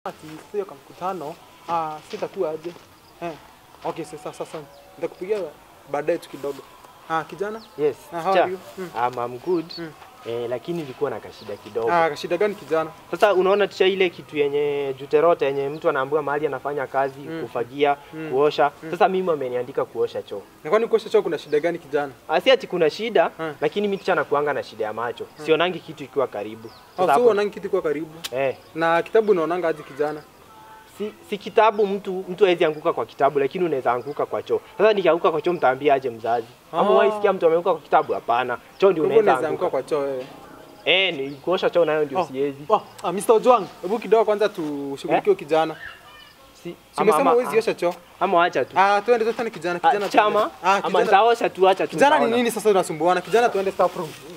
ati sio kama mkutano ah, sitakuwa aje eh. Okay, sasa sasa nitakupigia baadaye tu kidogo. Ah, kijana Yes. Ah, how cha. are you? Mm. I'm, I'm good. Mm. Eh, lakini nilikuwa na kashida kidogo. ah, shida gani kijana? Sasa unaona tisha ile kitu yenye juterote yenye mtu anaambiwa mahali anafanya kazi, Mm. kufagia, Mm. kuosha. Sasa mimi wameniandika kuosha choo. Na kwani kuosha choo kuna shida gani kijana? Asi ati kuna shida, Mm. lakini mimi tisha nakuanga na shida ya macho. Sionangi kitu ikiwa karibu. Sasa Au sio hapo- unaonanga kitu kwa karibu? eh, Na kitabu unaonanga aje kijana? si, si kitabu mtu mtu hawezi anguka kwa kitabu lakini unaweza anguka kwa choo. Sasa nikianguka kwa choo mtaambia aje mzazi? Ama Ah. wewe sikia mtu ameanguka kwa kitabu? Hapana. Choo ndio Kwa hivyo unaweza unaweza anguka anguka. kwa choo wewe. Eh, ni kuosha choo nayo ndio Oh, siwezi. Oh, ah, Mr. Ojwang, hebu kidogo kwanza tushughulikie Eh? kijana. Si, Si ama, umesema ama, huwezi osha choo? ama wacha tu. Ah, twende twende kijana, Ah, kijana. chama twende. Ah, ama kijana. nitaosha tu, acha tu. Kijana ni nitaona. nini sasa unasumbuana? Kijana tuende staff room.